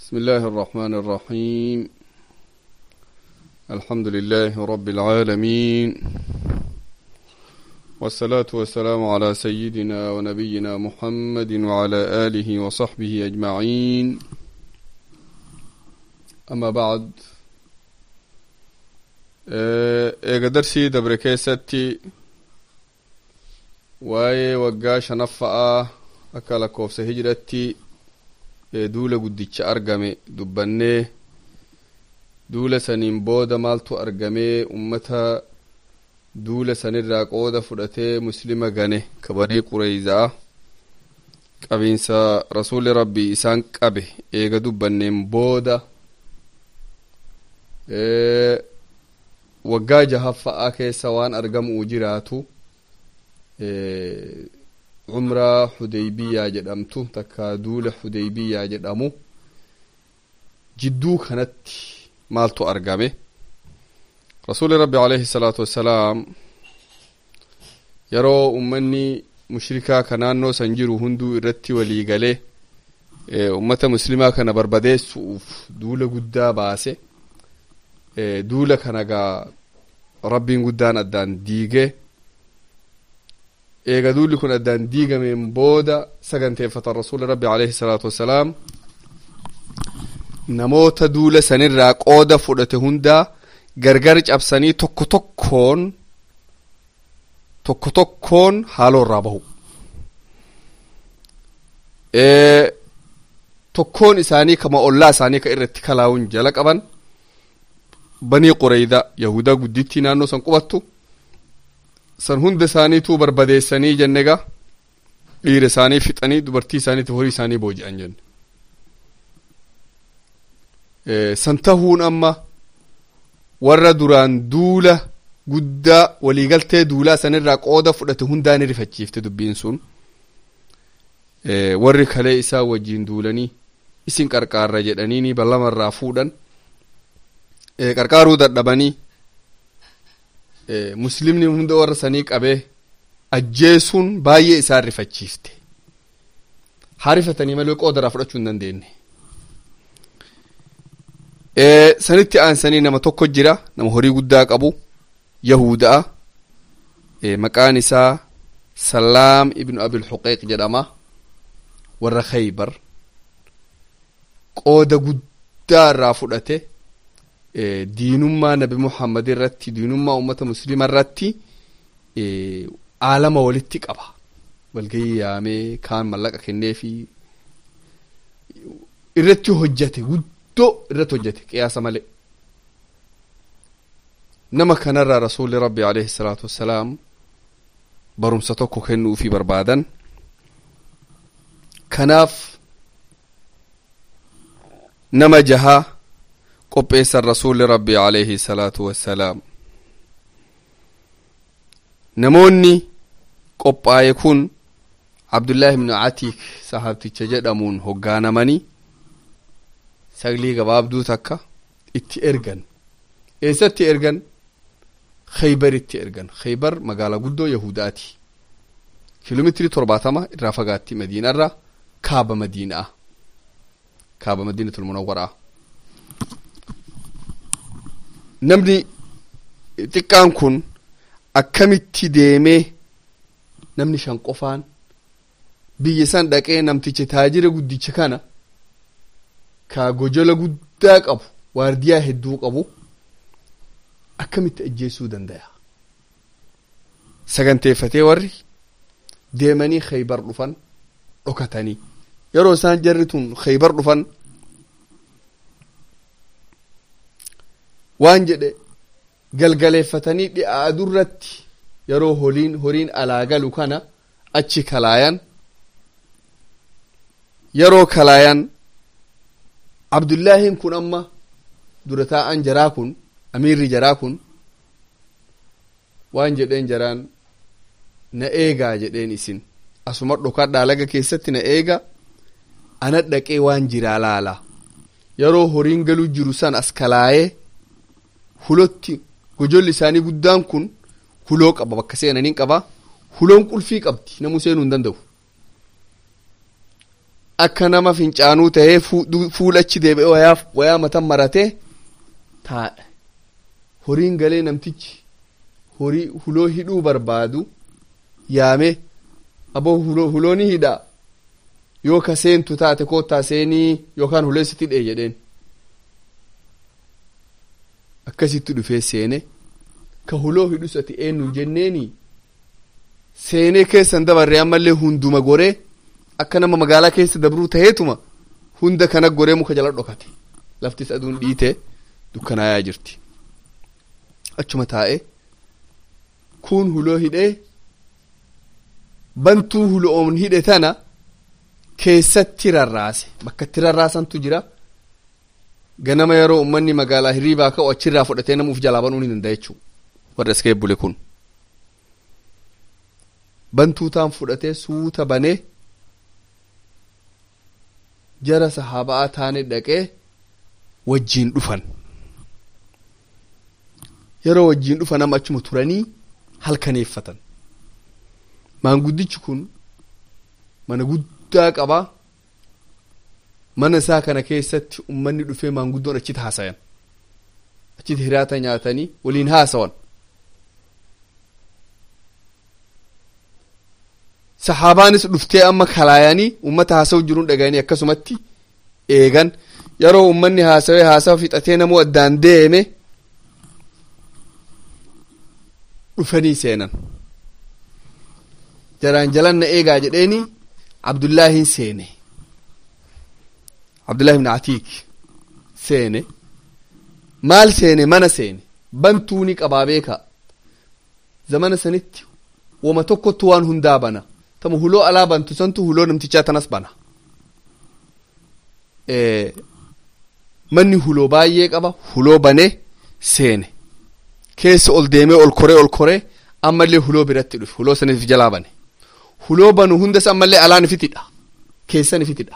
بسم الله الرحمن الرحيم الحمد لله رب العالمين والصلاة والسلام على سيدنا ونبينا محمد وعلى آله وصحبه أجمعين أما بعد eega darsii dabre keessatti waa'ee waggaa shanaffa'aa akka lakkoofsa hijiratti duula guddicha argame dubbannee duula saniin booda maaltu argamee ummata duula sanirraa qooda fudhatee muslima gane kabanii qureyzaa qabiinsa rasuli rabbii isaan qabe eega dubbanneen booda waggaa jahaffa'aa keessa waan argamuu jiraatu cumraa hudeybiyaa jedhamtu takka duula hudeybiyaa jedhamu jidduu kanatti maaltu argame rasuli rabbi alayhi salaatu wassalaam yeroo ummanni mushrikaa ka naannoo san jiru hunduu irratti walii galee ummata muslimaa kana barbadeessuuf duula guddaa baase duula kana gaa rabbiin guddaan addaan diigee eega duulli kun addaan diigameen booda saganteeffatan rasuli rabbi alayhi salaatu wassalaam namoota duula sanirraa qooda fudhate hundaa gargar cabsanii tokko tokkoon tokko tokkoon haaloo irraa bahu tokkoon isaanii kama ollaa isaanii ka irratti kalaa'uun jala qaban banii qureyda yahudaa guddittii naannoo san qubattu san hunda isaaniituu barbadeessanii jennega dhiira isaanii fixanii dubartii isaaniitiif horii isaanii booji'an jenne san tahuun amma warra duraan duula guddaa waliigaltee duulaa sanirraa qooda fudhate hundaa ni rifachiifte dubbiin sun warri kalee isaa wajjiin duulanii isin qarqaarra jedhaniini ballamarraa fuudhan qarqaaruu dadhabanii muslimni hunda warra sanii qabee ajjeesuun baay'ee isaan rifachiifte haa rifatanii malee qoodaraa fudhachuu hin dandeenye sanitti aansanii nama tokko jira nama horii guddaa qabu yahuda'a maqaan isaa salaam ibnu abil huqeeq jedhama warra khaybar qooda guddaa irraa fudhate diinummaa nabi muhammad irratti diinummaa ummata muslima irratti aalama walitti qaba walgayii yaamee kaan mallaqa kenneefi irratti hojjate guddoo irratti hojjate qiyaasa malee nama kanarraa rasuli rabbi alayhi salaatu wassalaam barumsa tokko kennuufi barbaadan kanaaf nama jahaa qopheessan rasuli rabbi alayhi salaatu wassalaam namoonni qophaa'e kun abdullaahi ibnu atiik sahaabticha jedhamuun hoggaanamanii saglii gabaabduu takka itti ergan eessatti ergan khaybaritti ergan khaybar magaalaa guddoo yahudaati kiiloomeetirii torbaatama irraa fagaatti madiinaarraa kaaba madiinaa kaaba madiinatul munawwaraa namni xiqqaan kun akkamitti deemee namni shan qofaan biyya san dhaqee namticha taajira guddicha kana ka gojola guddaa qabu waardiyaa hedduu qabu akkamitti ajjeesuu danda'a saganteeffatee warri deemanii khaybar dhufan dhokatanii yeroo isaan jarri tun khaybar dhufan waan jedhe galgaleeffatanii dhi'aa durratti yeroo horiin horiin alaa galu kana achi kalaayan yeroo kalaayan abdullaahin kun amma dura taa'an jaraa kun amiirri jaraa kun waan jedheen jaraan na eegaa jedheen isin asuma dhokadhaa laga keessatti na eega ana dhaqee waan jiraa laala yeroo horiin galuu jiru san as kalaayee hulotti gojolli isaanii guddaan kun huloo qaba bakka seenaniin qaba huloon qulfii qabdi namuu seenuu hin danda'u akka nama fincaanuu tahee fuulachi deebi'e wayaa wayaa matan maratee taa'e horiin galee namtichi horii huloo hidhuu barbaadu yaame aboo hulooni hidha yoo ka seentu taate koottaa seenii yookaan huleessitti hidhee jedheen akkasitti dhufee seene ka huloo hidhus ati eenyu jenneeni seenee keessan dabarree ammallee hunduma goree akka nama magaalaa keessa dabruu taheetuma hunda kana goree muka jala dhokate laftis aduun dhiite dukkanaayaa jirti achuma taa'e kun huloo hidhee bantuu huloon hidhe tana keessatti rarraase bakka itti rarraasantu jira ganama yeroo ummanni magaalaa hiriibaa ka'u achirraa fudhatee namuuf jalaa banuu ni danda'a jechuudha warra iska eebbule kun bantuu taan fudhatee suuta banee jara sahaaba'aa taane dhaqee wajjiin dhufan yeroo wajjiin dhufan amma achuma turanii halkaneeffatan maanguddichi kun mana guddaa qaba mana isaa kana keessatti ummanni dhufee maanguddoon achitti haasayan achitti hiraata nyaatanii waliin haasawan sahaabaanis dhuftee amma kalaayanii ummata haasa'u jiruun dhagayanii akkasumatti eegan yeroo ummanni haasawee haasawa fixatee namuu addaan deeme dhufanii seenan jaraan jalan na eegaa jedheeni abdullaahin seene abdullahi ibn atiik seene maal seene mana seene bantuuni qabaa beeka zamana sanitti wama tokkottu waan hundaa bana tama huloo alaa bantu santu huloo namtichaa tanas bana manni huloo baay'ee qaba huloo banee seene keessa ol deemee ol koree ol koree ammallee huloo biratti dhufe huloo sanif jalaa bane huloo banu hundas ammallee alaan ifitidha keessan ifitidha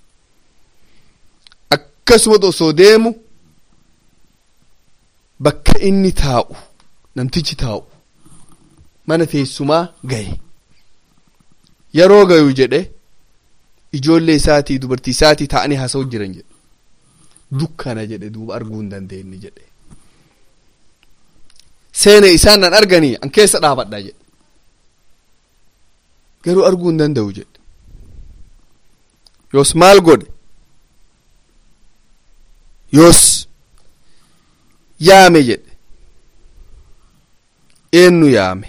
akkasuma osoo deemu bakka inni taa'u namtichi taa'u mana teessumaa gaye yeroo gayu jedhe ijoollee isaatii dubartii isaatii ta'anii haasa'u jiran jedhe dukkana jedhe duuba arguu hin dandeenye jedhe seene isaan nan arganii an keessa dhaabadha jedhe garuu arguu hin danda'u jedhe yoos maal godhe yoos yaame jedhe eenyu yaame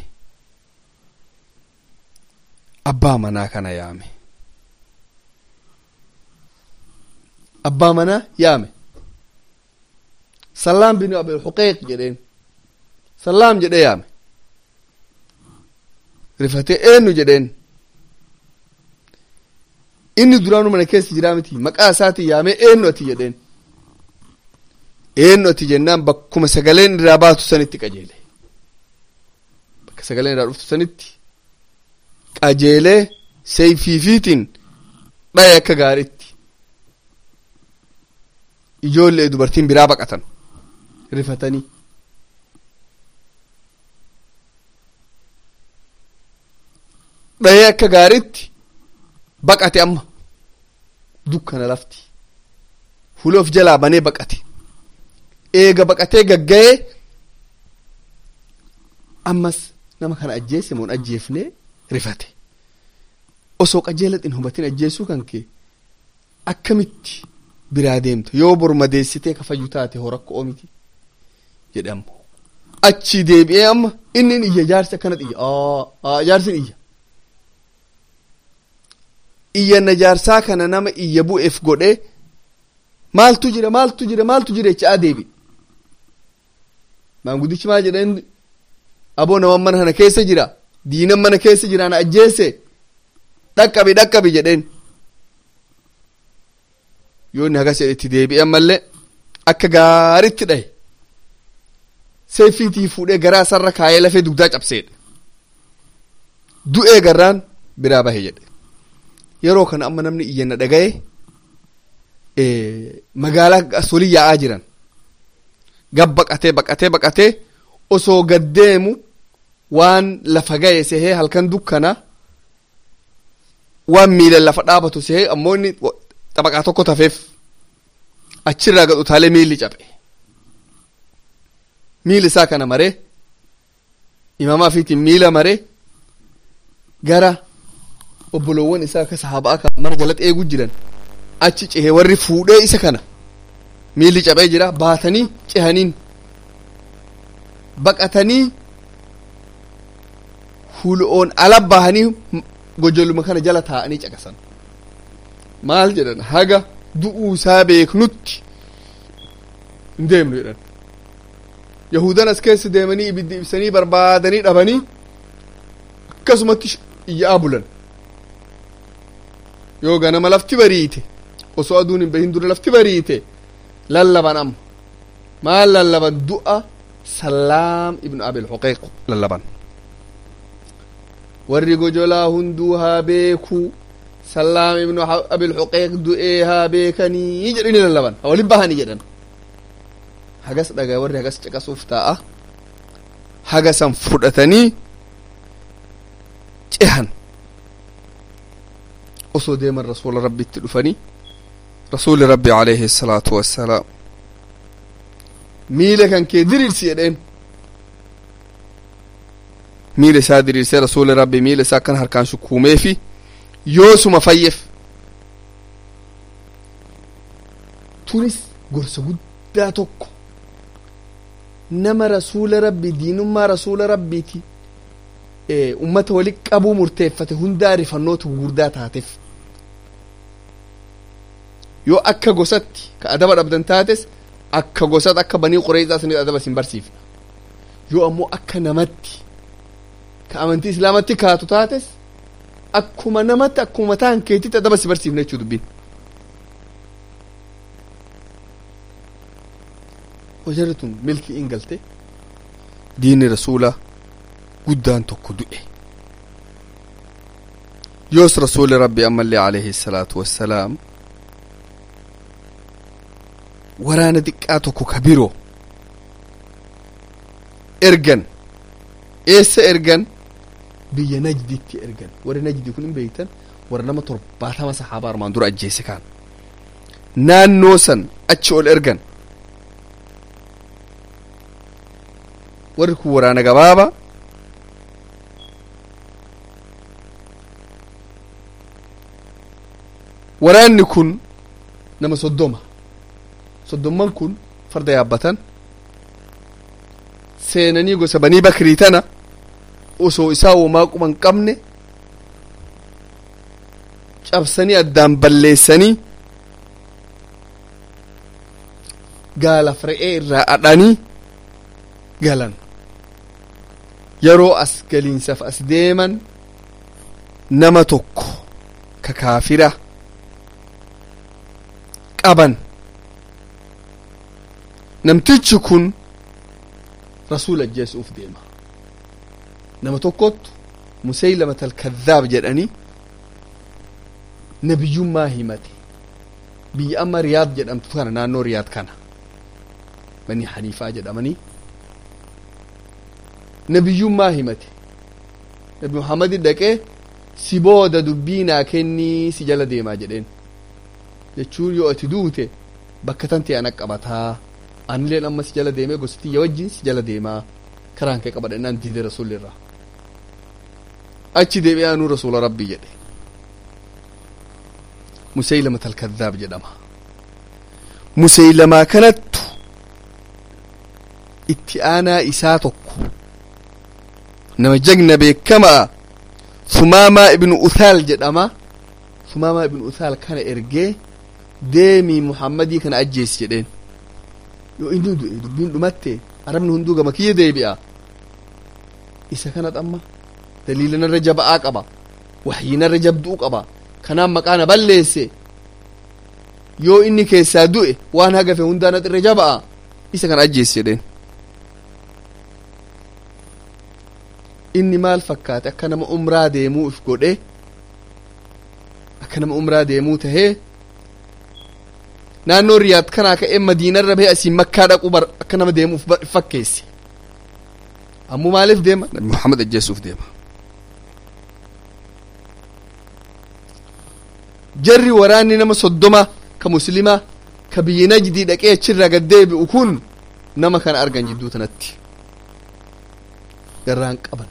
abbaa manaa kana yaame abbaa manaa yaame sallaam bin abil huqeeq jedheen sallaam jedhe yaame rifatee eenyu jedheen inni duraanu mana keessa jiraa miti maqaa isaatii yaamee eenyu ati jedheen eenyu ati jennaan bakkuma sagaleen irraa baatu sanitti qajeele bakka sagaleen irraa dhuftu sanitti qajeelee seeyfiifiitiin dhaye akka gaariitti ijoollee dubartiin biraa baqatan rifatanii dhayee akka gaariitti baqate amma dukkana lafti huloof jalaa banee baqate eega baqatee gagga'ee ammas nama kana ajjeese moon ajjeefnee rifate osoo qajeelat hin hubatin ajjeesuu kan kee akkamitti biraa deemta yoo bormadeessitee kafayyu taate hoo rakko oomiti jedhe ammo achi deebi'ee amma inni iyya jaarsi akkanat iyya jaarsin iyya iyyanna jaarsaa kana nama iyya bu'eef godhe maaltu jira maaltu jira maaltu jira jechaa deebi maanguddichi maal jedheen aboo nama mana kana keessa jira diinan mana keessa jira na ajjeese dhaqqabi dhaqqabi jedheen yoo inni hagas jedhe itti deebi'e ammallee akka gaaritti dhahe seefiitii fuudhee garaa sarra kaayee lafee dugdaa cabseedha du'ee garraan biraa bahe jedhe yeroo kana amma namni iyyanna dhagaye magaalaa solii yaa'aa jiran gab baqatee baqatee baqatee osoo gaddeemu. deemu waan lafa gaye sehee halkan dukkana waan miilan lafa dhaabatu sehee ammoo inni xabaqaa tokko tafeef achirraa gad utaalee miilli cabe miilli isaa kana maree imamaa fiitiin miila maree gara obbolowwan isaa akka sahaabaa akka mana jalatti eeguu jiran achi cehee warri fuudhee isa kana miilli cabee jira baatanii cehaniin baqatanii hul'oon ala bahanii gojoluma kana jala taa'anii caqasan maal jedhan haga du'uu isaa beeknutti hin deemnu jedhan yahudan as keessa deemanii ibiddi ibsanii barbaadanii dhabanii akkasumatti iyyaa bulan yoo ganama lafti bariite osoo aduun hin bahin dura lafti bariite lallaban amma maal lallaban du'a sallaam ibnu abil huqeeq lallaban warri gojolaa hunduu haa beekuu sallaam ibnu abil huqeeq du'ee haa beekanii jedhani lallaban ha walin bahanii jedhan hagas dhagaa warri hagas caqasuuf taa'a hagasan fudhatanii cehan osoo deeman rasuula rabbitti dhufanii rasuuli rabbi alayhi salaatu wassalaam miila kan kee diriirsi jedheen miila isaa diriirsee rasuuli rabbi miila isaa akkan harkaan shukuumeefi yoosuma fayyeef tunis gorsa guddaa tokko nama rasuula rabbi diinummaa rasuula rabbiiti ummata wali qabuu murteeffate hundaa rifannoota gurguddaa taateef yoo akka gosatti ka adaba dhabdan taates akka gosatti akka banii qureeyxaa sanit adaba isin barsiifna yoo ammoo akka namatti ka amantii islaamatti kaatu taates akkuma namatti akkuma mataan keetitti adaba si barsiifna jechuu dubbiin wajarri tun milkii in galte diinni rasuulaa guddaan tokko du'e yoos rasuuli rabbi ammallee alayhi salaatu wassalaam waraana xiqqaa tokko ka biroo ergan eessa ergan biyya najditti ergan warri najdi kun hin beektan warra nama torbaatama sahaabaa armaan dura ajjeese kaan naannoo san achi ol ergan warri kun waraana gabaaba waraanni kun nama soddoma soddomman kun farda yaabbatan seenanii gosa banii bakrii tana osoo isaa womaa quban qabne cabsanii addaan balleessanii gaalaf re'ee irraa adhanii galan yeroo as galiinsaaf as deeman nama tokko ka kaafira qaban namtichi kun rasuula ajjeesuuf deema nama tokkottu museylamat alkadhaab jedhanii nabiyyummaa himate biyya amma riyaad jedhamtu kana naannoo riyaad kana banii haniifaa jedhamanii nabiyyummaa himate nabi muhammadi dhaqee si booda dubbii naa kennii si jala deemaa jedheen jechuun yoo ati duute bakka tan ta'e ana qabataa anilleen amma si jala deemee gositiyya wajjin si jala deemaa karaan kee qabadha innaan diide rasuulli irraa achi deebi'ee anuu rasuula rabbii jedhe museylamat alkadhaab jedhama museylamaa kanattu itti aanaa isaa tokko nama jagna beekamaa sumaamaa ibnu uthaal jedhama sumaamaa ibnu uthaal kana ergee deemii muhammadii kana ajjeesi jedheen yoo inni du'e dubbiin dhumatte arabni hunduu gama kiyya deebi'a isa kanat amma daliila narra jaba'aa qaba waxyii narra jabduu qaba kanaan maqaa na balleesse yoo inni keessaa du'e waan hagafe hundaa na irra jaba'a isa kana ajjeesi jedheen inni maal fakkaate akka nama umraa deemuu if godhe akka nama umraa deemuu tahee naannoo riyaad kanaa ka'ee madiinarra bahee asiin makkaa dhaquu bar akka nama deemuuf fakkeesse ammoo maaliif deema nabi muhammad ajjeesuuf deema jarri waraanni nama soddoma ka muslimaa ka biyyi najdii dhaqee achirraa gad deebi'u kun nama kana argan jidduu tanatti garraan qaban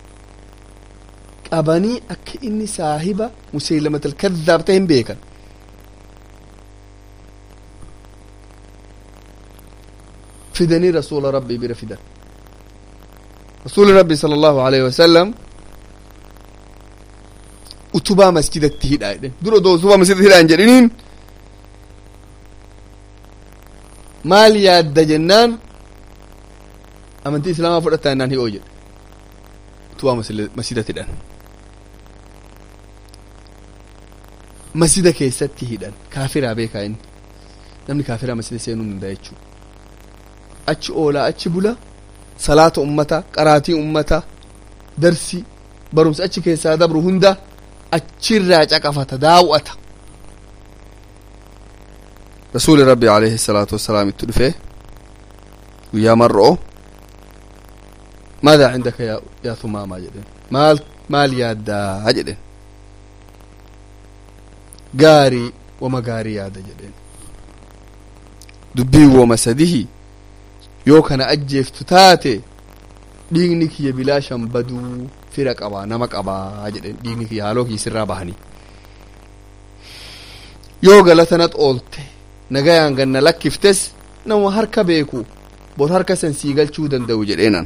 qabanii akka inni saahiba museylamat alkadhaab ta'e hin beekan fidanii rasuula rabbii bira fidan rasuuli rabbii sala allahu alaihi wasalam utubaa masjidatti hidhaa jedhen dura doo utubaa masjidatti hidhaa hin jedhiniin maal yaadda jennaan amantii islaamaa fudhataa jennaan hi'oo jedhe utubaa masjidatti hidhan masjida keessatti hidhan kaafiraa beekaa inni namni kaafiraa masjida seenuu hin danda'a jechuudha achi oolaa achi bula salaata ummata qaraatii ummata darsi barumsa achi keessaa dabru hunda achirraa caqafata daawwata rasuuli rabbi alayhi salaatu wassalaam itti dhufe guyyaa mar'oo maadaa cindaka yaa yaa tumaamaa jedhen maal maal yaaddaa jedhen gaarii wama gaarii yaada jedhen dubbii woma sadihi yoo kana ajjeeftu taate dhiigni kiyya bilaashan baduu fira qabaa nama qabaa jedhen dhiigni kiyya haaloo kiyya sirraa bahanii yoo galatanat oolte nagayaan ganna lakkiftes nama harka beeku bor harka san sii galchuu danda'u jedheenan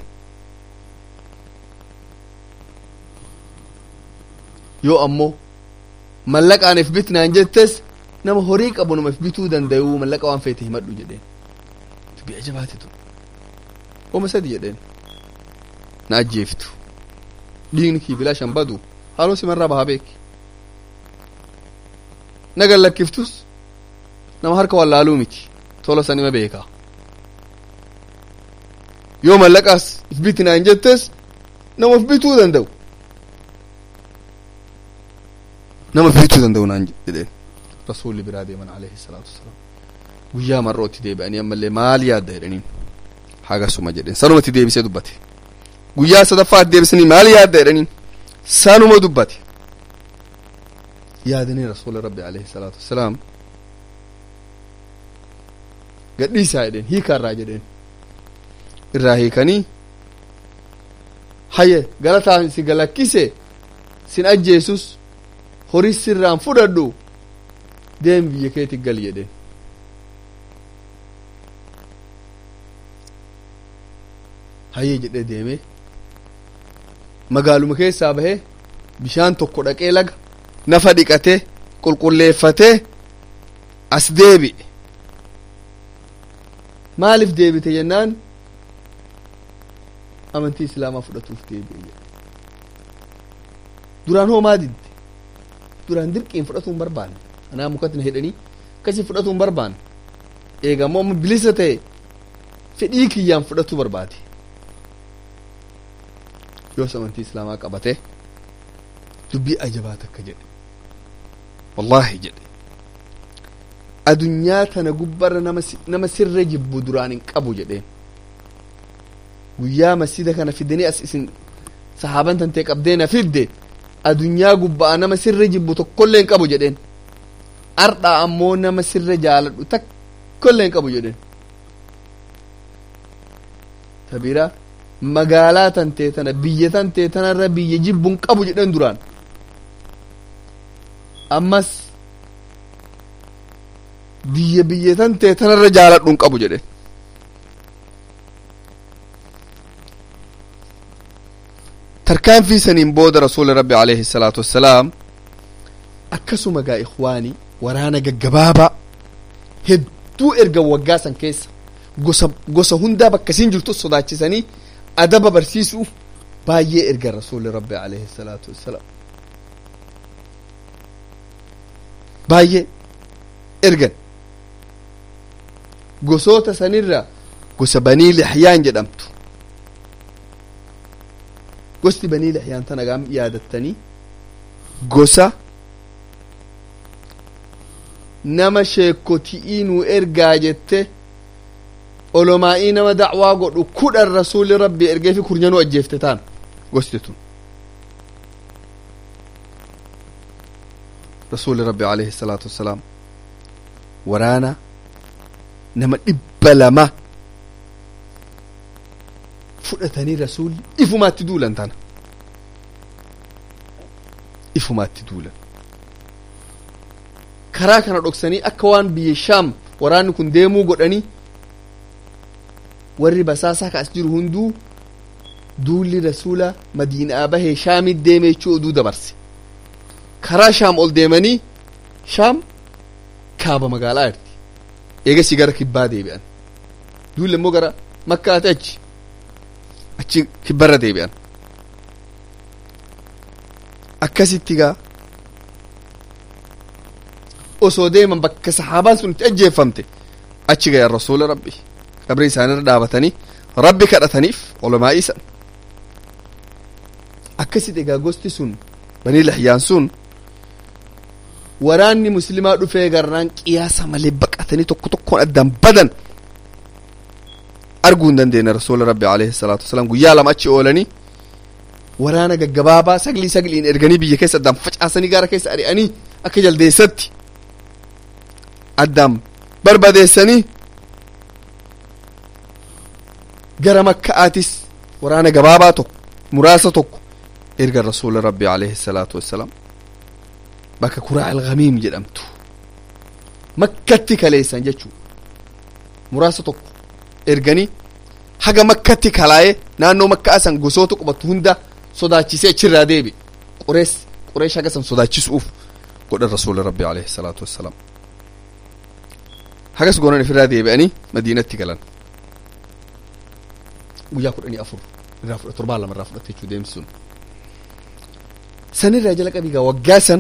yoo ammoo mallaqaan if bitnaan jettes nama horii qabu nama if bituu danda'u mallaqa waan feete himadhu jedheen dubbii ajabaate tu wama sadi jedheen na ajjeeftu dhiigni kii bilaashan badu haaloo simarraa bahaa beeki nagan lakkiftus nama harka wallaaluu miti tola san ima beekaa yoo mallaqaas if bitnaan jettes nama if bituu danda'u nama if bituu danda'u naan jedheen rasuulli biraa deeman alayhi salaatu wasalaam guyyaa marrootti deebi'anii ammallee maal yaadda jedhaniin hagasuma jedheen sanumatti deebisee dubbate guyyaa sadaffaatti deebisanii maal yaadda jedhaniin sanuma dubbate yaadanii rasuula rabbi alayhi salaatu wasalaam gadhiisaa jedheen hiikaa irraa jedheen irraa hiikanii haye galataan si galakkise sin ajjeesus horii sirraan fudhadhu deem biyya keetti gal jedheen hayyee jedhee deemee magaaluma keessaa bahee bishaan tokko dhaqee laga nafa dhiqatee qulqulleeffatee as deebi'e maaliif deebite jennaan amantii islaamaa fudhatuuf deebi'e jedhe duraan hoo maa didde duraan dirqiin fudhatuu hin barbaanne anaa mukatti na hidhanii akkasii fudhatuu hin barbaanne eegammoo amma bilisa ta'e fedhii kiyyaan fudhatuu barbaade yoos amantii islaamaa qabate dubbii ajabaa takka jedhe wallaahi jedhe adunyaa tana gubbarra nama sirra jibbu duraan hin qabu jedheen guyyaa masjida kana fidanii as isin sahaaban tantee qabdee na fidde adunyaa gubbaa nama sirra jibbu tokkollee hin qabu jedheen ardhaa ammoo nama sirra jaaladhu takkollee hin qabu jedheen tabira magaalaa tantee tana biyya tantee tanarra biyya jibbu hin qabu jedheen duraan ammas biyya biyya tantee tanarra jaaladhu hin qabu jedheen tarkaanfii saniin booda rasuuli rabbi alayhi salaatu wassalaam akkasuma gaa ikhwaanii waraana gaggabaabaa hedduu erga waggaa san keessa gosa gosa hundaa bakka isin jirtu sodaachisanii adaba barsiisuuf baay'ee erga rasuuli rabbi alayhi salaatu wassalaam baay'ee ergan gosoota sanirra gosa banii lihyaan jedhamtu gosti banii lihyaan tana gaam yaadattanii gosa nama sheekoti'ii nu ergaa jette olomaa'ii nama dacwaa godhu kudhan rasuuli rabbi ergee fi kurnyanuu ajjeefte taan gosti tun rasuuli rabbi alayhi salaatu wassalaam waraana nama dhibba lama fudhatanii rasuulli ifumaatti duulan tana ifumaatti duulan karaa kana dhoksanii akka waan biyya shaam waraanni kun deemuu godhanii warri basaasaa ka as jiru hunduu duulli rasuula madiinaa bahee shaamit deeme jechuu oduu dabarse karaa shaam ol deemanii shaam kaaba magaalaa irti eegasii gara kibbaa deebi'an duulli immoo gara makkaati achi achi kibbarra deebi'an akkasitti gaa osoo deeman bakka sahaabaan sun itti ajjeeffamte achi gayan rasuula rabbi qabri isaanirra dhaabatanii rabbi kadhataniif ulamaa isan akkasitti egaa gosti sun banii lahyaan sun waraanni muslimaa dhufee garnaan qiyaasa malee baqatanii tokko tokkoon addaan badan arguu hin dandeenye rasuula rabbi alayhi salaatu wasalaam guyyaa lama achi oolanii waraana gaggabaabaa saglii sagliin erganii biyya keessa addaan facaasanii gara keessa ari'anii akka jaldeessatti addaan barbadeessanii gara makka'aatis waraana gabaabaa tokko muraasa tokko erga rasuula rabbi alayhi salaatu wassalaam bakka kuraa alghamiim jedhamtu makkatti kaleessan jechuu muraasa tokko erganii haga makkatti kalaa'ee naannoo makkaa san gosoota qubatu hunda sodaachisee achirraa deebi qurees qureesh haga san sodaachisuuf godhan rasuula rabbi alayhi salaatu wassalaam hagas goonan ifirraa deebi'anii madiinatti galan guyyaa kudhanii afur irraa fudha torbaan lama irraa fudhatte jechuu deemsi sun sanirraa jala qabiigaa waggaa san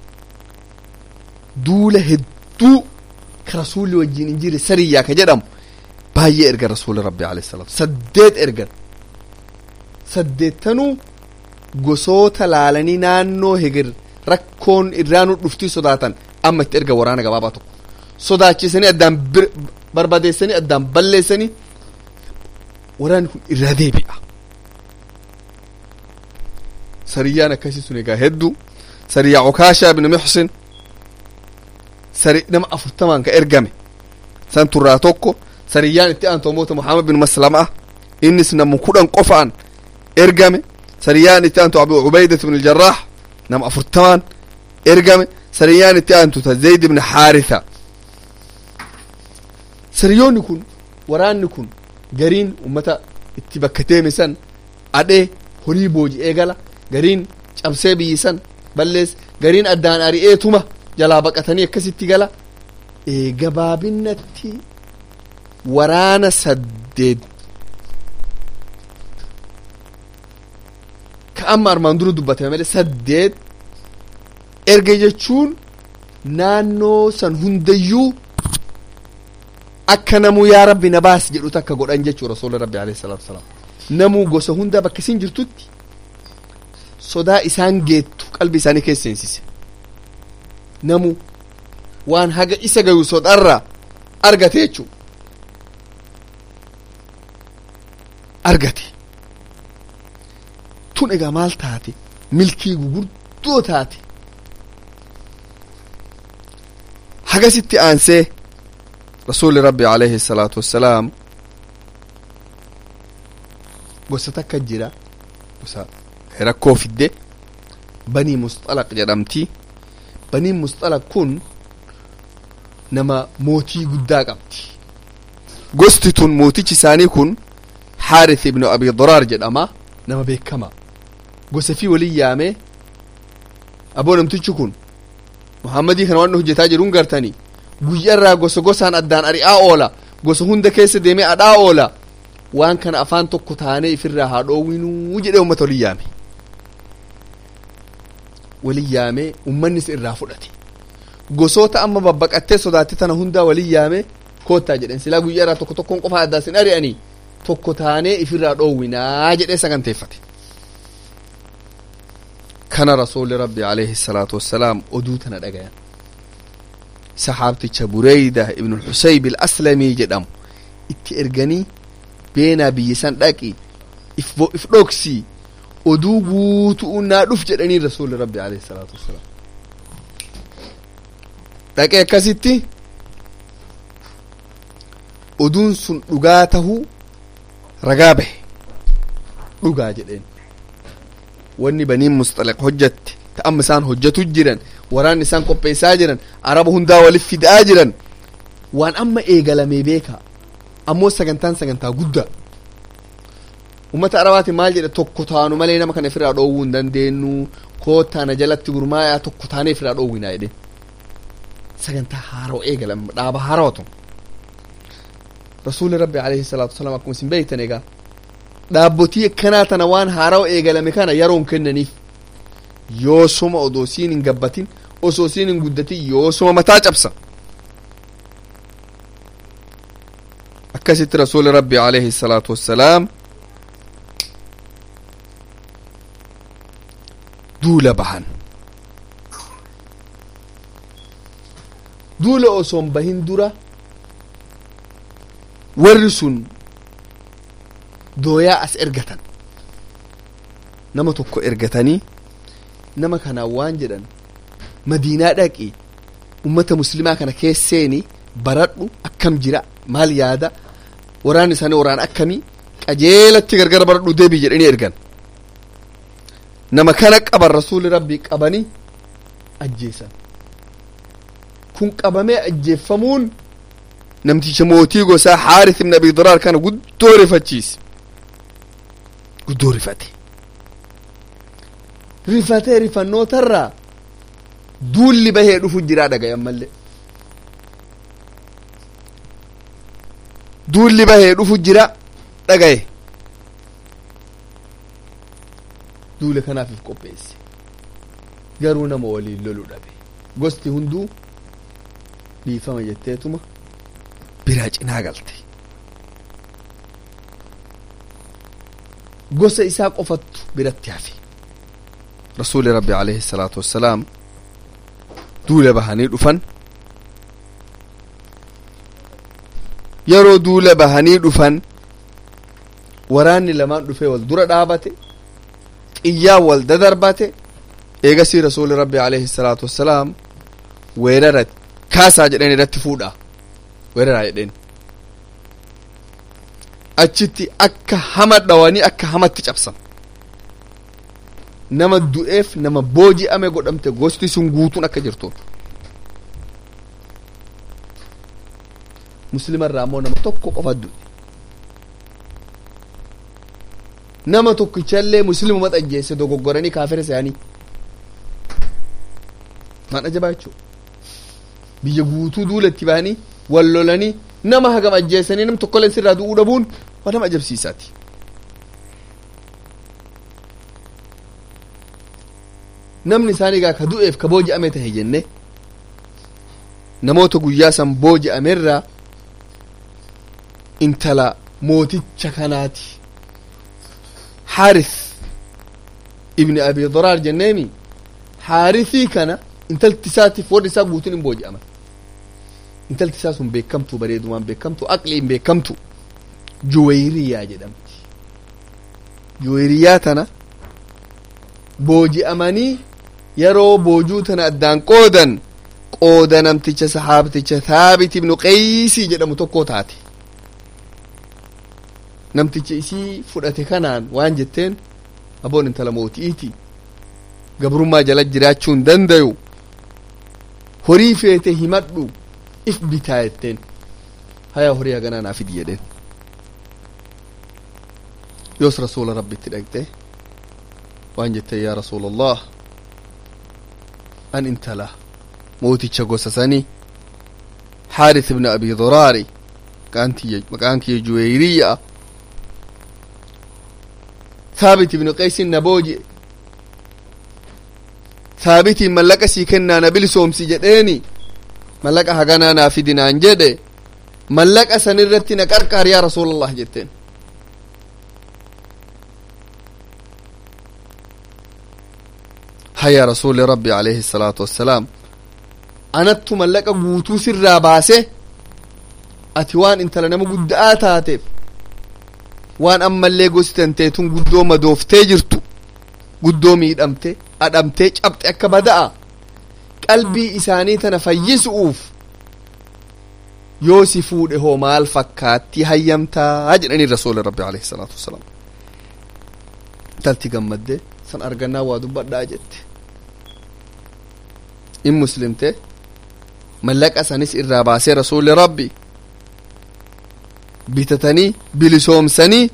duula hedduu ka rasuulli wajjiin hin jirre sariyyaa ka jedhamu baay'ee erga rasuula rabbi alayhi salaatu saddeet ergan saddeettanuu gosoota laalanii naannoo hegir rakkoon irraanuu dhuftii sodaatan amma itti erga waraana gabaabaa tokko sodaachisanii addaan barbadeessanii addaan balleessanii waraanni kun irraa deebi'a sariyyaan akkasii sun egaa hedduu sariyyaa okaashaa ibn muxsin sari nama afurtamaan ka ergame san turraa tokko sariyyaan itti aantu moota muhammad bin maslama innis nama kudhan qofaan ergame sariyyaan itti aantu abu ubaidat ibn aljarraax nama afurtamaan ergame sariyyaan itti aantu ta zayd ibn haaritha sariyoonni kun waraanni kun gariin ummata itti bakka deeme san adhee horii booji'ee gala gariin cabsee biyyisan ballees gariin addaan ari'eetuma jalaa baqatanii akkasitti gala gabaabinatti waraana saddeet ka amma armaan dura dubbatame malee saddeet erga jechuun naannoo san hundayyuu akka namuu yaa rabbi na baasi jedhu takka godhan jechuu rasuula rabbi alayhi salaatu wasalaam namuu gosa hunda bakka isin jirtutti sodaa isaan geettu qalbi isaanii keessa seensise namuu waan haga isa gayu sodaarraa argate jechuu argate tun egaa maal taate milkii gurguddoo taate hagasitti aansee rasuuli rabbi alayhi salaatu wassalaam gosa takka jira gosa rakkoo fidde banii musxalaq jedhamti banii musxalaq kun nama mootii guddaa qabdi gosti tun mootichi isaanii kun xaarith ibnu abi daraar jedhama nama beekama gosa fi walin yaamee aboo namtichi kun muhammadii kana waan hojjetaa jiruun gartanii guyyarraa gosa gosaan addaan ari'aa oola gosa hunda keessa deemee adhaa oola waan kana afaan tokko taanee ifirraa haa dhoowwinuu jedhee ummata walin yaame walin yaamee ummannis irraa fudhate gosoota amma babbaqattee sodaatte tana hundaa walin yaame koottaa jedhen silaa guyyarraa tokko tokkoon qofa addaa sin ari'anii tokko taanee ifirraa dhoowwinaa jedhee saganteeffate kana rasuuli rabbi alayhi salaatu wassalaam oduu tana dhagayan saxaabticha bureyda ibnu xusayb ilaslamii jedhamu itti erganii beenaa biyyisan dhaqi if dhoksii oduu guutu'u naa dhuf jedhanii rasuuli rabbi alayhi salaatu wassalaam dhaqee akkasitti oduun sun dhugaa tahuu ragaa bahe dhugaa jedheen wanni baniin musxaliq hojjatte ta amma isaan hojjatu jiran waraan isaan qopheessaa jiran araba hundaa walif fidaa jiran waan amma eegalamee beeka ammoo sagantaan sagantaa guddaa ummata arabaati maal jedhe tokko taanu malee nama kana ofirraa dhoowwuu hin dandeenyu koottaana jalatti gurmaayaa tokko taanee ofirraa dhoowwinaa jedhe sagantaa haaroo eegalame dhaaba haarootu rasuuli rabbi alayhi salaatu wasalaam akkuma isin beektan egaa dhaabbotii akkanaa tana waan haaroo eegalame kana yeroon kennaniif yoosuma odoo siin hin gabbatin osoo siin hin guddatin yoosuma mataa cabsa akkasitti rasuuli rabbi alayhi salaatu wassalaam duula bahan duula osoon bahin dura warri sun dooyaa as ergatan nama tokko ergatanii nama kanaan waan jedhan madiinaa dhaqi ummata muslimaa kana keesseeni baradhu akkam jira maal yaada waraan isaanii waraan akkamii qajeelatti gargar baradhu deebii jedhanii ergan nama kana qaban rasuuli rabbii qabanii ajjeesan kun qabamee ajjeeffamuun namticha mootii gosaa xaaris ibn abi diraar kana guddoo rifachiise guddoo rifate rifatee rifannootarraa duulli bahee dhufu jiraa dhagayan mallee duulli bahee dhufu jira dhagaye duule kanaafif qopheesse garuu nama waliin lolu dhabe gosti hunduu dhiifama jetteetuma biraa cinaa galte gosa isaa qofattu biratti hafe rasuuli rabbi alayhi salaatu wassalaam duula bahanii dhufan yeroo duula bahanii dhufan waraanni lamaan dhufee wal dura dhaabate xiyyaan wal dadarbate eegasii rasuuli rabbi alayhi salaatu wassalaam weerara kaasaa jedheen irratti fuudha weeraraa jedheen achitti akka hama dhawanii akka hamatti cabsan nama du'eef nama booji'ame godhamte gosti sun guutuun akka jirtuun muslima irraa ammoo nama tokko qofa du'e nama tokkichallee muslimuma xajjeesse dogoggoranii kaafira isaanii maan ajabaa jechuu biyya guutuu duulatti bahanii wal lolanii nama hagam ajjeessanii nam tokkolleen sirraa du'uu dhabuun waa nama ajabsiisaati namni isaanii gaa ka du'eef ka booji'ame tahe jenne namoota guyyaa san booji'amerraa intala mooticha kanaati xaaris ibni abi daraar jenneemi xaarisii kana intalti isaatiif warri isaa guutuun hin booji'aman intalti isaa sun beekamtu bareedumaan beekamtu aqliin beekamtu juwayriyaa jedhamti juwayriyaa tana booji'amanii yeroo boojuu tana addaan qoodan qooda namticha sahaabticha thaabit ibnu qeysii jedhamu tokko taate namticha isii fudhate kanaan waan jetteen aboon intala mooti'iiti gabrummaa jala jiraachuu hin dandayu horii feete himadhu if bitaa jetteen haya horii haganaa naa fidi jedheen yoos rasuula rabbitti dhaqxe waan jette yaa rasuula allah an intala mooticha gosa sanii xaaris ibna abi duraari maqaan kiyya juweyriya thaabit ibnu qeysin na booji'e thaabitiin mallaqa sii kennaa na bilisoomsi jedheeni mallaqa haganaa naa fidinaan jedhe mallaqa san irratti na qarqaar yaa rasuula allah jetteen haya rasuuli rabbi alayhi الsalaatu wassalaam anattu mallaqa guutuu sirraa baase ati waan intala nama gudda'aa taateef waan ammallee gosi tanteetun guddoo madooftee jirtu guddoo miidhamte adhamtee cabxe akka bada'a qalbii isaanii tana fayyisuuf yoo si fuudhe hoo maal fakkaatti hayyamtaa jedhanii rasuuli rabbi alayhi salaatu wasalaam intalti gammadde san argannaa waa dubbadhaa jette in muslimte mallaqa sanis irraa baasee rasuuli rabbi bitatanii bilisoomsanii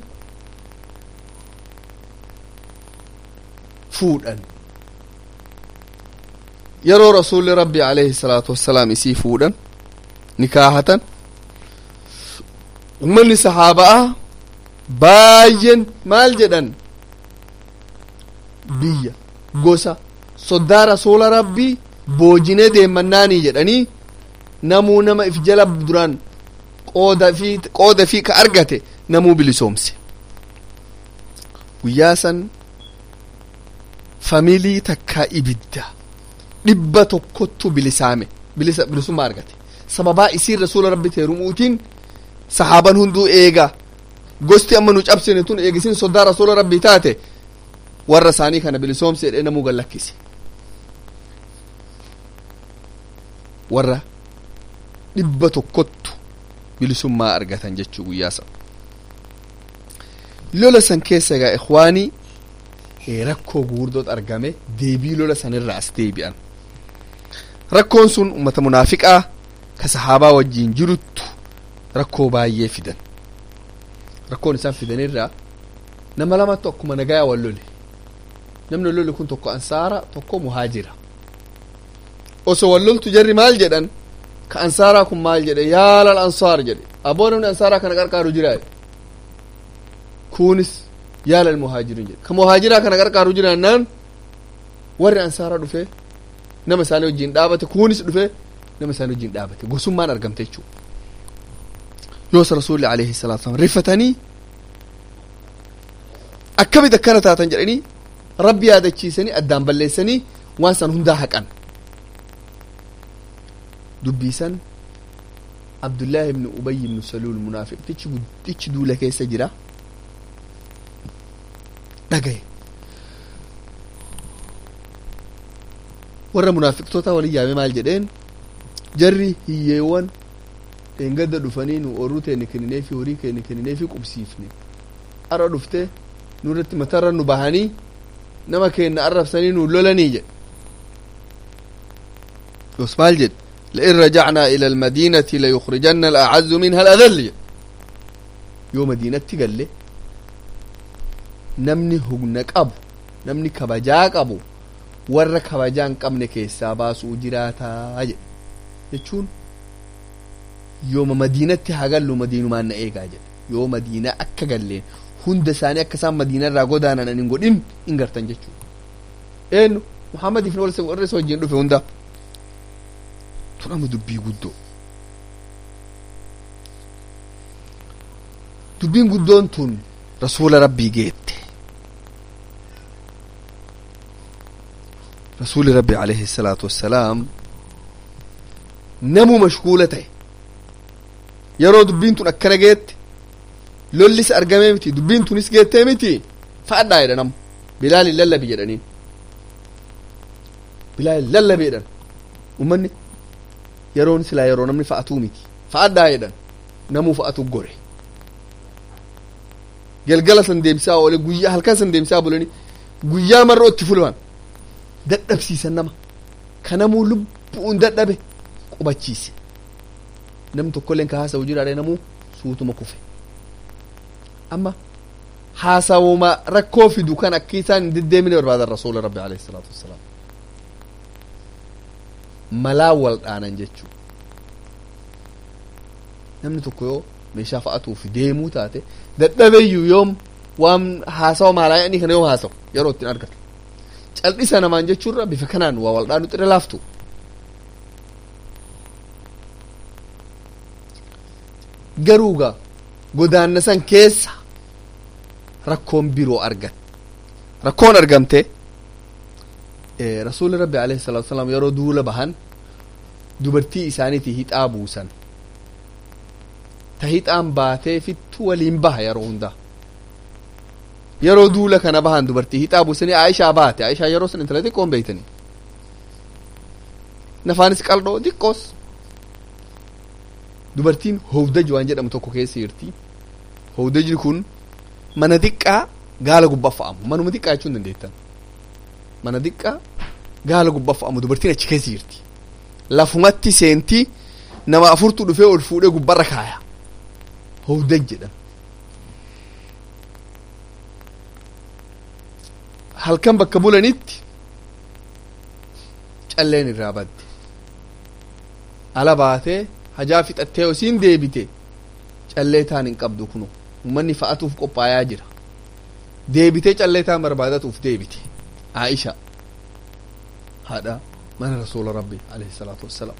fuudhan yeroo rasuulli rabbi alayhi salaatu wassalaam isii fuudhan nikaahatan ummanni sahaabaa baay'een maal jedhan biyya gosa soddaa rasuula rabbii boojinee deemmannaanii jedhanii namuu nama if jala duraan qooda fi qooda fi ka argate namuu bilisoomse guyyaa san familii takkaa ibidda dhibba tokkottu bilisaame bilisa bilisummaa argate sababaa isiin rasuula rabbi teerumuutiin sahaaban hunduu eega gosti amma nu cabsine tun eegisin soddaa rasuula rabbii taate warra isaanii kana bilisoomse jedhee namuu gallakkise warra dhibba tokkottu bilisummaa argatan jechuu guyyaa san lola san keessa egaa ikhwaanii rakkoo guurdoot argame deebii lola sanirraa as deebi'an rakkoon sun ummata munaafiqaa ka sahaabaa wajjiin jiruttu rakkoo baay'ee fidan rakkoon isaan fidanirraa nama lamatu akkuma nagayaa wal lole namni lole kun tokko ansaara tokko muhaajira osoo wal loltu jarri maal jedhan ka ansaaraa kun maal jedhe yaalal ansaar jedhe aboo namni ansaaraa kana qarqaaru jiraa kunis yaalal muhaajiriin jedhe ka muhaajiraa kana qarqaaru jiraannaan warri ansaaraa dhufe nama isaanii wajjiin dhaabate kunis dhufe nama isaanii wajjiin dhaabate gosummaan argamte jechuu yoos rasuulli alayhi salaatu wasalam rifatanii akkamit akkana taatan jedhanii rabbi yaadachiisanii addaan balleessanii waan san hundaa haqan dubbiisan abdullaahi ibnu ubay ibnu saluul munaafiqtichi guddichi duula keessa jira dhagaye warra munaafiqtoota walin yaame maal jedheen jarri hiyyeewwan dheengadda dhufanii nu orruu teenne kennineefi horii keenne kennineefi qubsiifne arra dhufte nurratti matarra nu bahanii nama keenna arrabsanii nu lolanii jedhe yos maal jedhe لئن رجعنا إلى المدينة ليخرجن الأعز منها الأذل يوم مدينة قال له نمني هقنا قبو نمني كبجا قبو warra kabajaan qabne keessaa baasuu jiraataa jedhe jechuun yooma madiinatti haa gallu madiinumaan na eegaa jedhe yoo madiinaa akka galleen hunda isaanii akka isaan madiina irraa godaanan hin godhin hin gartan jechuudha eenyu muhammadiif warra isa wajjin dhufe hunda tun amma dubbii guddoo dubbiin guddoon tun rasuula rabbii geette rasuuli rabbi alayhi salaatu wassalaam namuu mashguula ta'e yeroo dubbiin tun akkana geette lollis argamee miti dubbiin tunis geettee miti fa'adhaa jedha namu bilaalin lallabi jedhaniin bilaalin lallabi jedhan ummanni yeroon silaa yeroo namni fa'atuu miti fa'adhaa jedhan namuu fa'atu gore galgala san deemsaa oole guyyaa halkan san deemsaa bulanii guyyaa marroo itti fulman dadhabsiisan nama ka namuu lubbuun dadhabe qubachiise namni tokkolleen ka haasa'u jiraadhe namuu suutuma kufe amma haasawuma rakkoo fidu kan akka isaan hin deddeemine barbaadan rasuula rabbi alayhi salaatu wassalaam malaa wal dhaanan jechuu namni tokko yoo meeshaa fa'atuuf deemuu taate dadhabeeyyuu yoom waan haasawa maalaayanii kana yoom haasawu yeroo ittiin argatu cal'isa namaan jechuurra bifa kanaan waa wal dhaanu xire laaftu garuuga godaanna san keessa rakkoon biroo argan rakkoon argamte rasuuli rabbi alayhi salaatu wasalaam yeroo duula bahan dubartii isaaniiti hixaa buusan ta hixaan baatee fittu waliin baha yeroo hundaa yeroo duula kana bahan dubartii hixaa buusanii aishaa baate aishaa yeroo san intala xiqqoon beeytanii nafaanis qaldhoo xiqqoos dubartiin howdaj waan jedhamu tokko keessa jirti howdajni kun mana xiqqaa gaala gubbaa fa'amu manuma xiqqaa jechuun dandeettan mana xiqqaa gaala gubbaa fa'amu dubartiin achi keessa jirti lafumatti seenti nama afurtu dhufee ol fuudhee gubbarra kaaya howdaj jedhama halkan bakka bulanitti calleen irraa badde ala baatee hajaa fixattee osiin deebite callee taan hin qabdu kunu ummanni fa'atuuf qophaayaa jira deebitee callee taan barbaadatuuf deebite aisha haadha mana rasuula rabbi alayhi salaatu wassalaam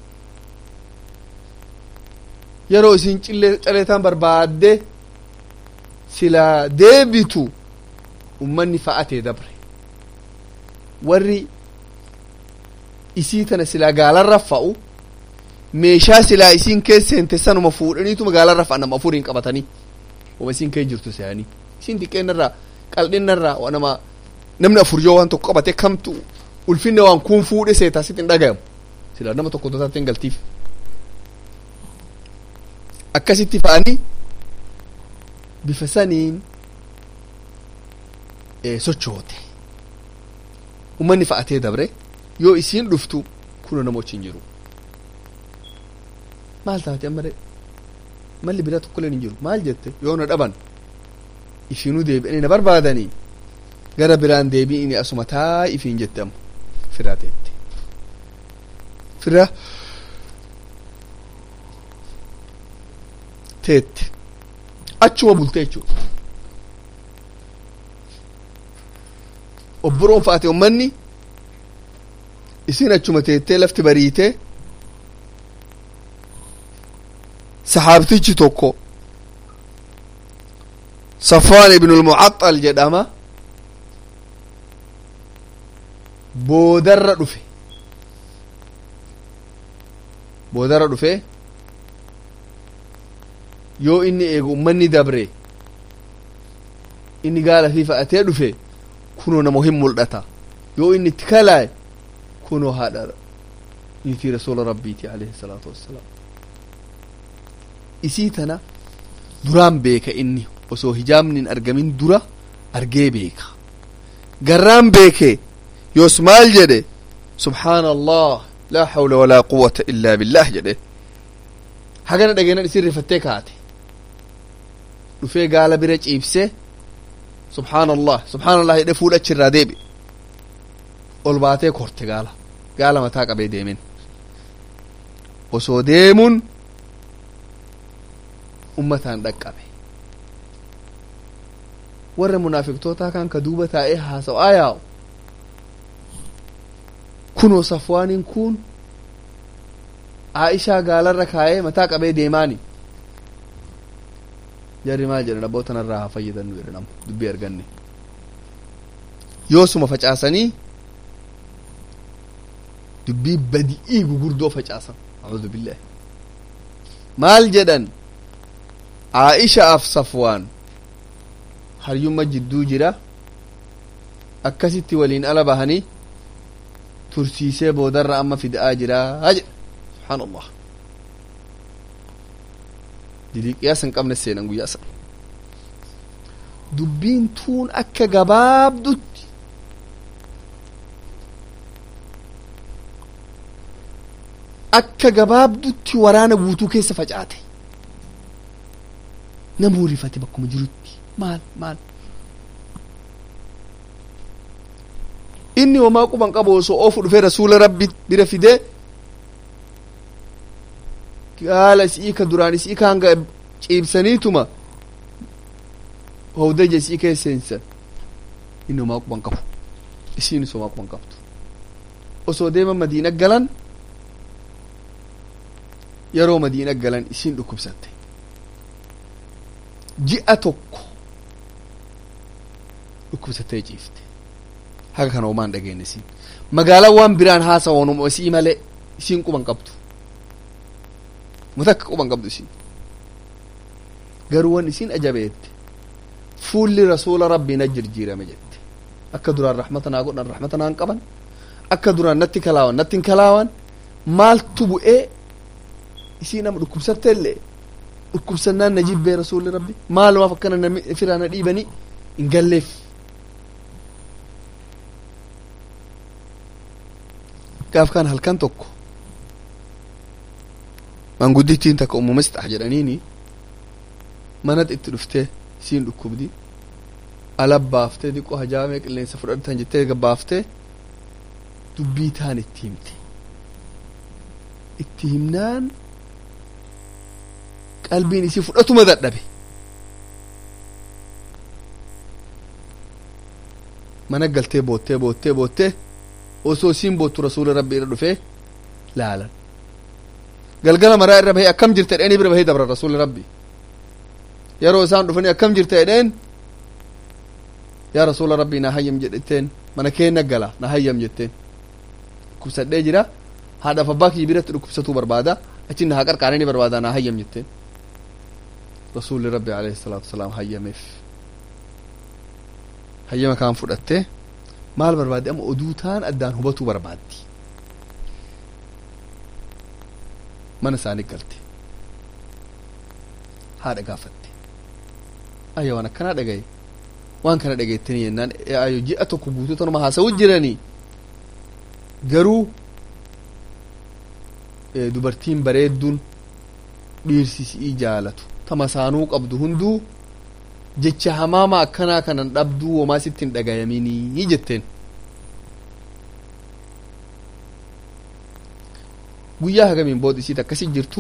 yeroo isin callee taan barbaadde silaa deebitu ummanni fa'atee dabre warri isii tana silaa gaalarra fa'u meeshaa silaa isiin keessa seente sanuma fuudhaniituma gaalarra fa'a nama afuriin qabatanii wama isiin kee jirtu se'anii isiin xiqqeennarraa qal'innarraa nama namni afur yoo waan tokko qabate kamtu ulfinne waan kun fuudhe seetaa sitti hin dhagayamu silaa nama tokko totaatti hin galtiif akkasitti fa'anii bifa saniin sochoote ummanni fa'atee dabre yoo isiin dhuftu kuno namochi hin jiru maal taate ammare malli biraa tokkolleen hin jiru maal jette yoo na dhaban ifiinuu deebi'anii na barbaadanii gara biraan deebi'ini asuma taa ifiin jette ammo firaa teette fira teette achuma bulte jechuudha obburoon fa'ate ummanni isin achuma teettee lafti bariitee saxaabtichi tokko safwaan ibnul mucaxal jedhama boodarra dhufe boodarra dhufe yoo inni eegu ummanni dabre inni gaala fi fa'atee dhufe kunoo namo hin mul'ata yoo inni itti kalaaye kunoo haadha niitii rasuula rabbiiti alayhi salaatu wassalaam isii tana duraan beeka inni osoo hijaabni hin argamin dura argee beeka garraan beeke yoos maal jedhe subhaana allah laa hawla walaa quwwata illaa billah jedhe hagana dhageenan isin rifattee kaate dhufee gaala bira ciibse subhaana allah subhaana allah jedhe fuudha achirraa deebi ol baatee korte gaala gaala mataa qabee deemen osoo deemuun ummataan dhaqqabe warra munaafiqtootaa kan ka duuba taa'ee haasa'aa yaa'u kunoo safwaaniin kun aishaa gaalarra kaa'ee mataa qabee deemaani jarri maal jedhan abboo tanarraa haa fayyadannu jedhan amma dubbii arganne yoosuma facaasanii dubbii badi'ii gugurdoo facaasan a'uudhu billahi maal jedhan aishaaf safwaan haryumma jidduu jira akkasitti waliin ala bahanii tursiisee boodarra amma fida'aa jira jedha subhaan allah diliqiyaa san qabne seenan guyyaa san dubbiin tuun akka gabaabdutti akka gabaabdutti waraana guutuu keessa facaate namuu rifate bakkuma jirutti maal maal inni homaa quban qabu osoo oofu dhufee rasuula rabbi bira fidee gaala isii ka duraan isii ka hanga ciibsaniituma howdaja isii keessa seensan inni homaa quban qabu isiinis homaa quban qabdu osoo deeman madiina galan yeroo madiina galan isiin dhukkubsatte ji'a tokko dhukkubsattee ciifte haga kana homaan dhageenye isiin magaalaa waan biraan haasawanuma isii malee isiin quban qabdu mutakka quban qabdu isiin garuu wan isiin ajabeette fuulli rasuula rabbii na jirjiirame jette akka duraan rahmata naa godhan rahmata naan qaban akka duraan natti kalaawan natti hin kalaawan maaltu bu'ee isii nama dhukkubsatte illee dhukkubsannaan na jibbee rasuulli rabbi maalumaaf akkana namni firaa na dhiibanii hin galleef gaaf kan halkan tokko manguddittiin takka ummu misxax jedhaniini manat itti dhuftee isiin dhukkubdi ala baaftee diqqoo hajaamee qilleensa fudhatan jettee gabbaaftee dubbii taan itti himte itti himnaan qalbiin isii fudhatuma dadhabe mana galtee boottee boottee boottee osoo isiin boottu rasuula rabbi irra dhufee laalan galgala maraa irra bahee akkam jirta jedheen bira bahee dabra rasuulli rabbi yeroo isaan dhufanii akkam jirta jedheen yaa rasuula rabbii na hayyam jedhetteen mana keenna gala na hayyam jetteen dhukkubsadhee jira haadhaaf abbaa kiyya biratti dhukkubsatuu barbaada achi na haa qarqaaree ni barbaada na hayyam jetteen rasuulli rabbi alayhi salaatu wasalaam hayyameef hayyama kaan fudhattee maal barbaadde amma oduu taan addaan hubatuu barbaaddi mana isaanii galte haadha gaafatte ayya waan akkanaa dhagaye waan kana dhageettanii jennaan ayyo ji'a tokko guutuu tanuma haasa'u jiranii garuu dubartiin bareedduun dhiirsisii jaalatu tama saanuu qabdu hunduu jecha hamaama akkanaa kanan dhabduu womaa sitti hin dhagayaminii jetteen guyyaa hagamiin booda isiit akkasi jirtu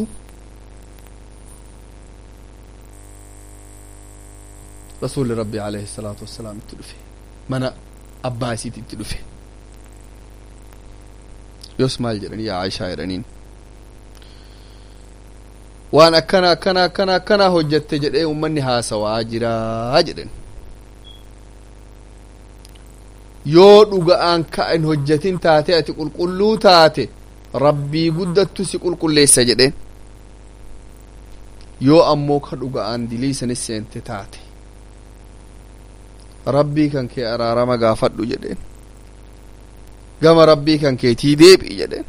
rasuulli rabbi alayhi salaatu wassalaam itti dhufe mana abbaa isiit itti dhufe yoos maal jedhanii yaa aishaa jedhaniin waan akkana akkana akkana akkana hojjatte jedhee ummanni haasawaa jiraa jedhen yoo dhuga'aan ka hin hojjatin taate ati qulqulluu taate rabbii guddattu si qulqulleessa jedheen yoo ammoo ka dhuga'aan diliisanis seente taate rabbii kan kee araarama gaafadhu jedheen gama rabbii kan keetii deebi'i jedheen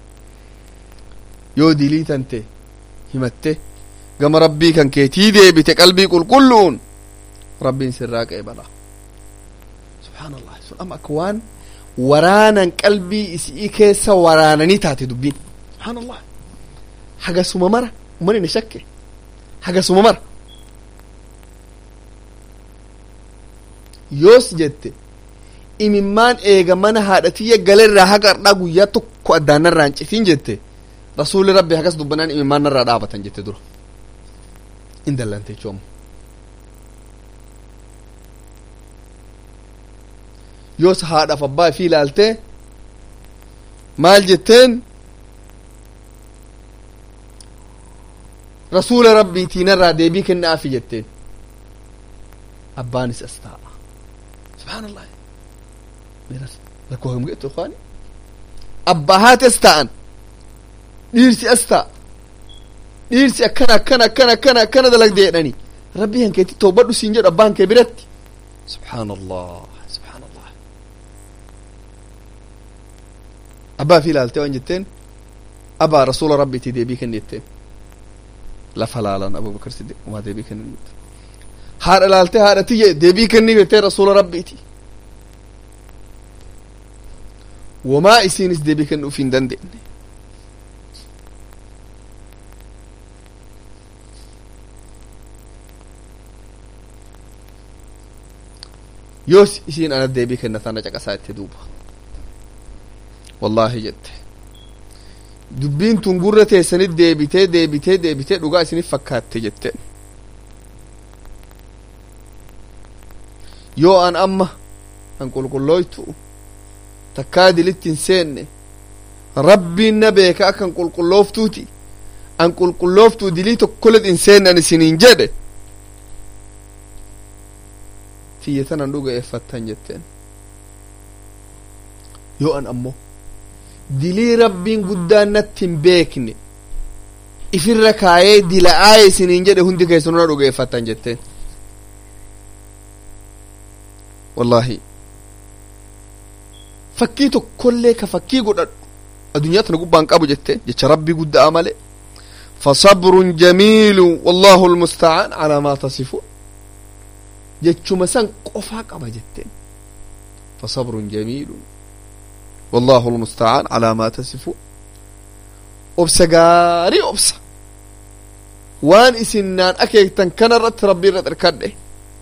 yoo dilii tante himatte gama rabbii kan keetii deebite qalbii qulqulluun rabbiin sirraa qeebala subhaanallah sun amma akka waan waraanan qalbii isii keessa waraananii taate dubbiin subhaanallah hagasuma mara umani na shakke hagasuma mara yoos jette imimmaan eega mana haadhatiyya galerraa haga ardhaa guyyaa tokko addaanarraa hin citin jette rasuulli rabbi hagas dubbanaan imimmaan narraa dhaabatan jette dura in dallante jechuun yoos haadhaaf abbaa fi ilaaltee maal jetteen rasuula rabbiitii narraa deebii kennaafi jetteen abbaanis as taa'a subhaanallah rakkoo kam geettu ikhwaani abbaa haati as taa'an dhiirsi as ta'a dhiirsi akkana akkana akkana akkana akkana dalagde jedhani rabbii hankeetti toobadhu siin jedhu abbaan kee biratti subhaanallah subhaanallah abbaa fi ilaaltee waan jetteen abaa rasuula rabbiitii deebii kenni jetteen lafa laalan abubakar siddiq umaa deebii kenni haadha ilaaltee haadha tiyye deebii kenni jettee rasuula rabbiiti wamaa isiinis deebii kennuuf hin dandeenye yoos isiin ana deebii kennataa na caqasaa itti duuba wallaahi jette dubbiin tun gurra teessanit deebitee deebitee deebitee dhugaa isinif fakkaatte jette yoo an amma an qulqullooytu takkaa dilitti hin seenne rabbiin na beeka akkan qulqullooftuuti an qulqullooftuu dilii tokkolet hin seenne an isiniin jedhe tiyya tanan dhuga'eeffattan jetteen yoo an ammoo dilii rabbiin guddaan natti hin beekne ifirra kaayee dila'aaye isiniin jedhe hundi keessanuna dhuga'eeffattan jetteen wallaahi fakkii tokkollee ka fakkii godhadhu addunyaa tana gubbaan qabu jette jecha rabbii guddaa male fasabrun jamiilu wallahu almusta'aan calaa maa tasifuun jechuma san qofaa qaba jetteen fasabrun jamiilun wallahu almusta'aan calaa maa tasifuun obsa gaarii obsa waan isin naan akeektan kana irratti rabbii irra xirkadhe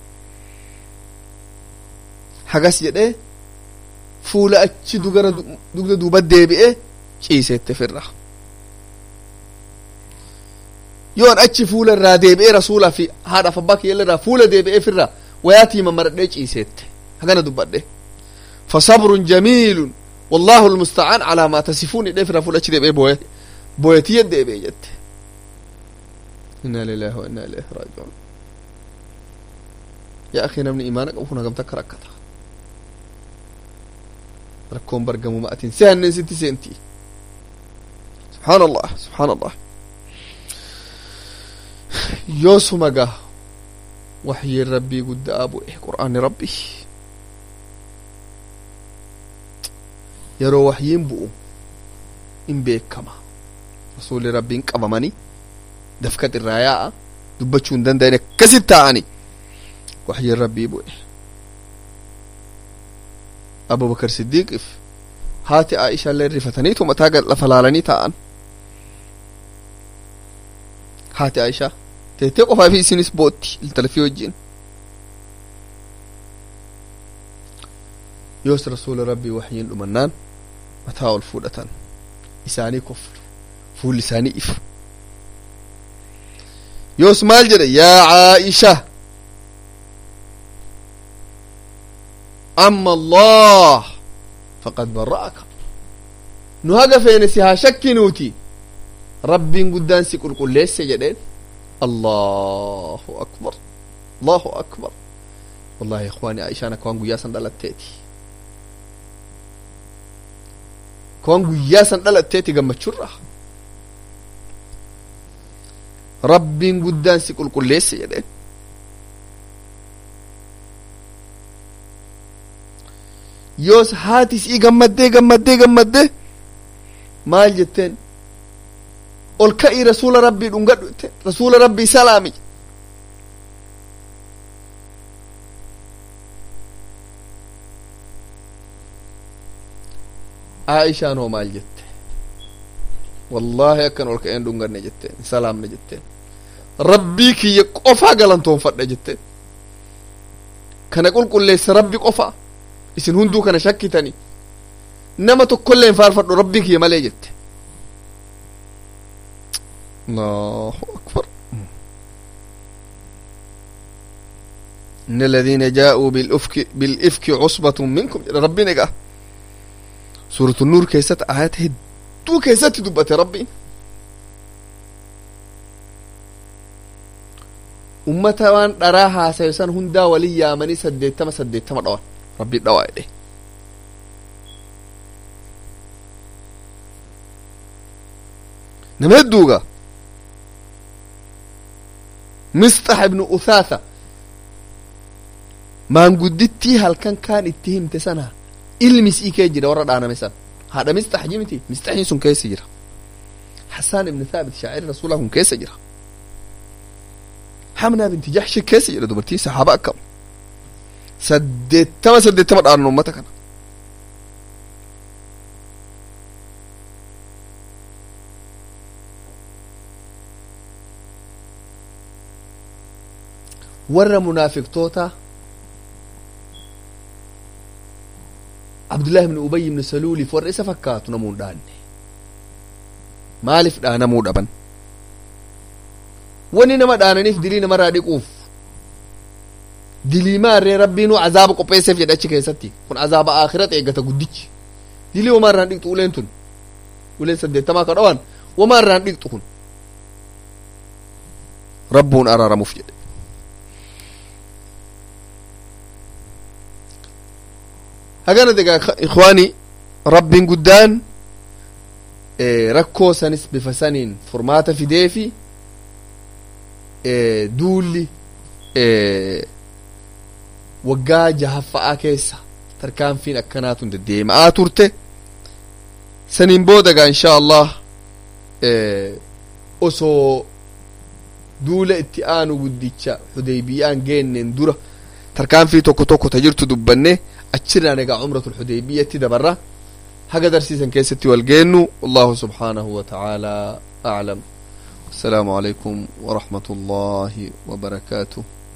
hagas jedhee fuula achi dugara dugda duuba deebi'ee ciiseette firra yoon achi fuula irraa deebi'ee rasuulaa fi haadhaaf abbaa kiyya irraa fuula deebi'ee firra wayaatii mamaradhee ciiseette hagana dubbadhe fasabrun jamiilun wallahu almusta'aan calaa maa tasifuun jedhee firra fuula achi deebi'ee booye booyetiyya deebi'ee jette inna lillahi wa inna ilayhi raaji'uun yaa akhi namni imaana qabu kun hagamta akka rakkata rakkoon bargamu ma'atiin si hanneen sitti seenti subhaan allah subhaan allah yoo suma gaa waxyiin rabbii guddaa bu'e qur'aanni rabbii yeroo waxyiin bu'u in beekama rasuulli rabbiin qabamanii dafkat irraa yaa'a dubbachuu hin danda'an akkasit taa'ani waxyiin rabbii bu'e abubakar siddiiqiif haati aisha illee rifataniitu mataa gad lafa laalanii taa'an haati aisha teettee qofaa fi isinis bootti iltalafii wajjin yoos rasuula rabbii waxyiin dhumannaan mataa ol fuudhatan isaanii koflu fuulli isaanii ifu yoos maal jedhe yaa caaisha amma allah faqad bara'aka nu haga feene si haa shakkinuuti rabbiin guddaan si qulqulleesse jedheen allahu akbar allahu akbar wallahi ikhwaani aishaan akka waan guyyaa san dhalatteeti akka waan guyyaa san dhalatteeti gammachurra rabbiin guddaan si qulqulleesse jedheen yoos haati sii gammaddee gammaddee gammaddee maal jetteen ol ka'ii rasuula rabbii dhungadhu jetteen rasuula rabbii salaami aishaan hoo maal jette wallaahi akkan ol ka'een dhunganne jetteen salaamne jetteen rabbii kiyya qofaa galantoonfadhe jetteen kana qulqulleesse rabbi qofaa isin hunduu kana shakkitani nama tokkollee hin faarfadhu rabbii kiyya malee jette allahu akbar إن الذين جاءوا بالإفك بالإفك عصبة منكم ربي نجا سورة النور كيست آيات هدو كيست دبت ربي ummata waan dharaa haasayisan hundaa walin yaamanii saddeettama saddeettama dhawan rabbi dhawaa jedhe nama hedduuga misxax ibnu uthaatha maanguddittii halkan kaan itti himte sana ilmi isii kee jira warra dhaaname san haadha misxax jimiti misxaxiin sun keessa jira حسان بن ثابت شاعر رسول الله كيس جرا حمنا بنت جحش كيس جرا دبرتي صحابة أكم سدت تما سدت تما دارن أمتك أنا ور منافق توتا عبد الله بن أبي بن سلول فور إسا فكات نمون داني maaliif dhaanamuu dhaban wani nama dhaananiif dilii namarraa dhiquuf dilii maarree rabbiinuu azaaba qopheesseef jedhe achi keessatti kun azaaba aakirat eeggata guddichi dilii wamaa irraan dhiqxu uleen tun uleen saddeettamaa ka dhawan wamaa irraan dhiqxu kun rabbuun araaramuuf jedhe hagana degaa ikwaanii rabbiin guddaan rakkoo sanis bifa saniin furmaata fidee fi duulli waggaa jahaffa'aa keessa tarkaanfiin akkanaatun deddeema'aa turte saniin boodaga insha allah osoo duula itti aanu guddicha xudeybiyaan geenneen dura tarkaanfii tokko tokko ta jirtu dubbanne achirraan egaa cumratul xudeybiyatti dabarra haga darsiisan keessatti wal geennu wallahu subxaanahu wa tacaala aclam السلام عليكم ورحمة الله وبركاته